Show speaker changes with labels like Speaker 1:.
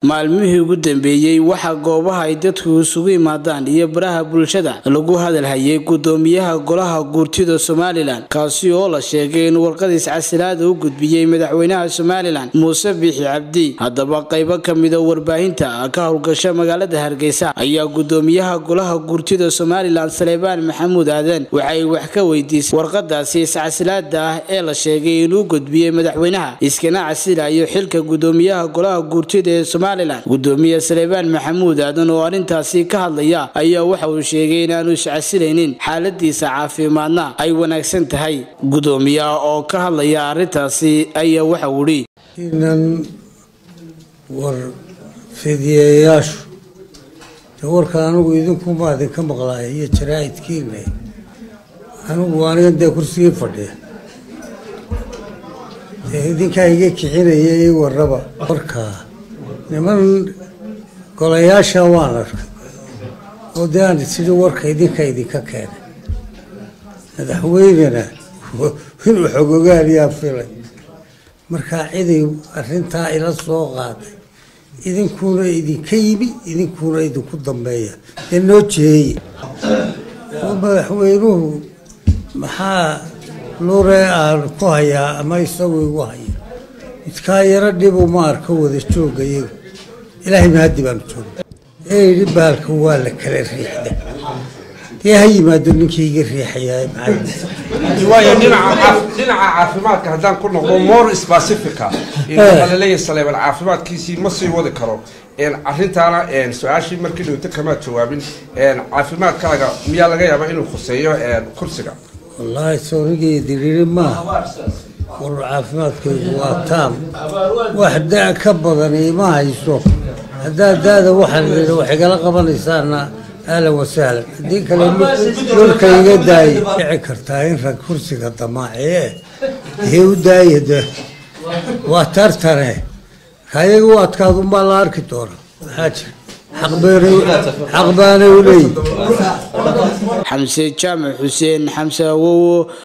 Speaker 1: maalmihii ugu dambeeyey waxaa goobaha ay dadku isugu yimaadaan iyo baraha bulshada lagu hadalhayay gudoomiyaha golaha guurtida somalilan kaasi oo la sheegay in warqadiis casilaada u gudbiyey madaxweynaha somalilan muuse biixi cabdi haddaba qaybo kamida warbaahinta ka howlgasha magaalada hargeysa ayaa gudoomiyaha golaha guurtida somalilan saleebaan maxamuud aadan waxay wax ka weydiisay warqadaasi iscasilaada ah ee la sheegay inuu gudbiyey madaxweynaha iskana casilayo xilka gudoomiyaha golaha guurtida ee somalilan gudoomiye saleebaan maxamuud aadan oo arrintaasi ka hadlaya ayaa waxa uu sheegay inaanu iscasilaynin xaaladiisa caafimaadna ay wanaagsan tahay gudoomiyaha oo ka hadlaya arrintaasi ayaa waxa uu idhi
Speaker 2: inan war fidiyayaashu de warka anigu idinkuuma idinka maqlaaya iyo jaraa'idkiina anigu aniga dee kursigii fadhiya dee idinkaa iga kicinaya ii warraba warkaa niman golayaasha waan arkay oo dee aan sidii warka idinka idinka keenay madaxweynena inuu xogogaaliyaa filay markaa ciday arrintaa ila soo qaaday idinkuna idinka yimi idinkuna idinku dambeeya dee noo jeeye oo madaxweynuhu maxaa lure aan ku hayaa ama isagu igu haya midkaa yaro dhibu ma arka wada jooga iyaga ilaahay mahaddi baanu jooga ee yidhi baalka waa la kala riixda dee ha yimaado ninkii iga riixayaa maxaa
Speaker 3: waayo dhinaca dhinaca caafimaadka haddaan ku noqdo more specifica waxaa laleeyahay saleebal caafimaadkiisii ma sii wadi karo arrintaana su-aashii markii dhowto kamaad jawaabin caafimaadkaaga miyaa laga yaabaa inuu khuseeyo kursiga
Speaker 2: wallaahi soonigii diriri maaha war caafimaadkaygu waa taam wax da ka badani ima hayso haddaa daada waxaan idhi wax igala qabanaysaana ahlan wasahlan haddii kale dhulka iga daaya dhici kartaa in rag kursiga damaaciye dee u daaya de waa tartane kayaga u adkaadunbaa la arki doona maxaa jira xaq baanay u leeyihi
Speaker 1: xamse jaamac xuseen xamse awowo